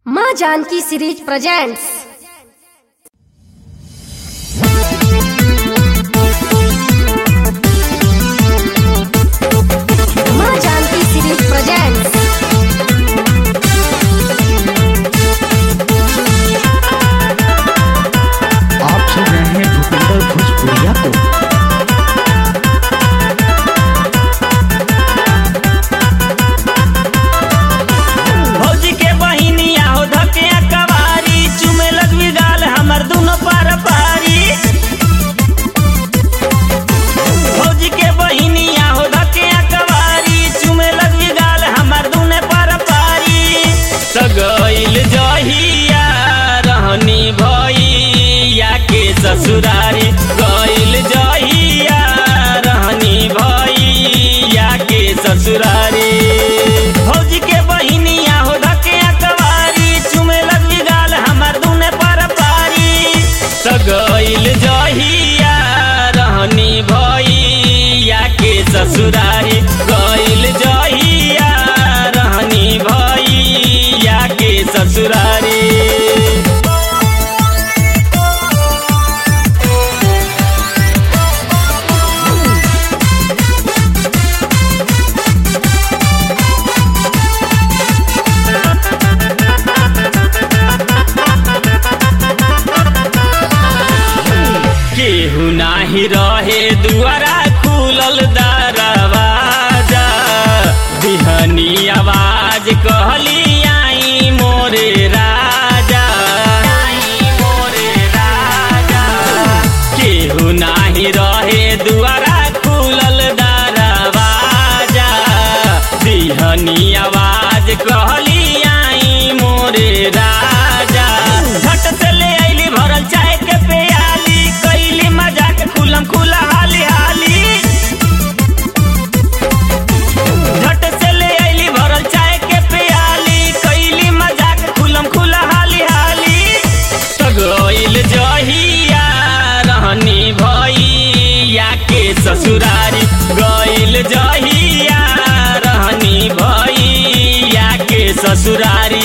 माँ Janaki series presents माँ Janaki series presents आप सुन रहे हैं भूपिंदर भोजपुरिया को भौजी के बहिनिया हो धकिया कवारी चुमे लगवी गाल हमर दुनो पार पारी भौजी के बहिनिया हो धकिया कवारी चुमे लगवी गाल हमर दुने पार पारी सगइल जहिया रहनी भैया के ससुरारी गइल जहिया रहनी भैया के ससुरारी भौजी के बहिनिया हो धके अकवारी चुमे लगली गाल हमर दुने पर पारी सगइल जहिया रहनी भैया के ससुरारी गइल जहिया रहनी भैया के ससुरारी केहू नाही रहे दुआरा खुलल दरवाजा बिहनी आवाज कहली आई मोरे राजा आई मोरे राजा केहू नाही रहे दुआरा खुलल दरवाजा बिहनी आवाज कहली आई मोरे राजा झट से ले आइली भरल चाय के प्याली कैली मजाक खुलम खुला हाली हाली झट से ले आइली भरल चाय के प्याली कैली मजाक खुलम खुला हाली हाली तगइल जहिया रहनी भैया के ससुरारी गइल जहिया रहनी भैया के ससुरारी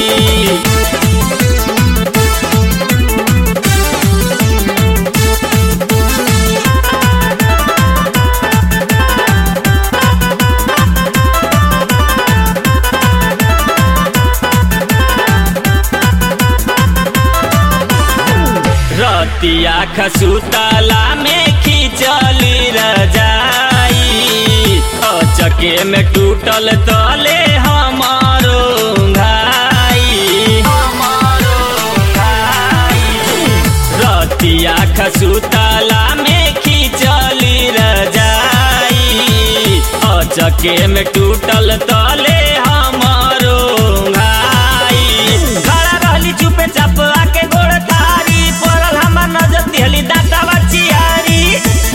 रतिया खसुतला में खिंचली रजाई अचके में टूटल तले हमारो घाई हमारो घाई रतिया खसुतला में खिंचली रजाई अचके में टूटल तले हमारो घाई खड़ा रहली चुपे चाप आके गोड़ तारी पड़ल हमर नजर दिहली दांतावा चियारी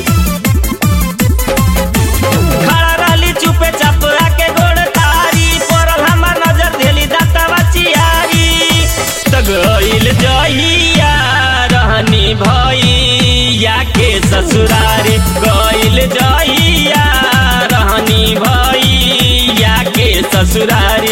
खड़ा रहली चुपे चाप आके गोड़ तारी पड़ल हमर नजर दिहली दांतावा चियारी त गइल जहिया रहनी भैया के ससुरारी गइल जहिया रहनी भैया के ससुरारी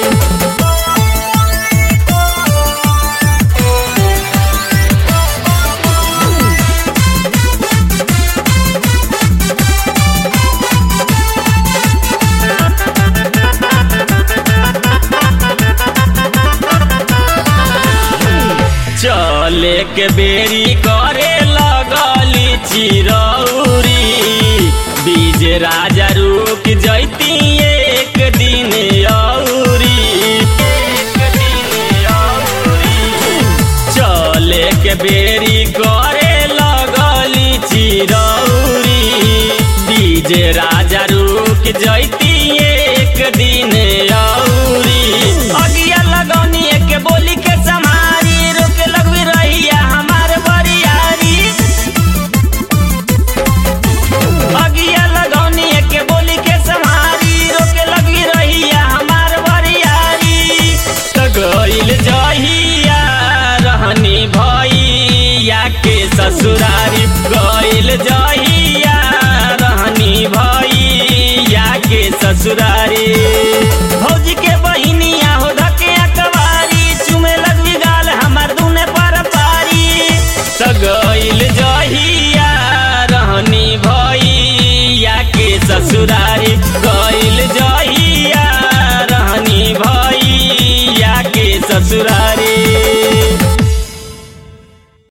चले के बेरी करे लगली चिरौरी बीज राजा रुक जैती एक दिन औरी एक दिन औरी चले के बेरी करे लगली चिरौरी बीज राजा रुक जैती एक दिन औरी अगिया लगौनी एक बोली के समारी रोके लगवी रहिया हमार बरियारी अगिया लगौनी एक बोली के समारी रोके लगवी रहिया हमार बरियारी त गइल जहिया रहनी भैया के ससुरारी गइल जहिया रहनी भैया के ससुरारी भौजी के बहिनिया हो धके अकवारी ससुरारी गइल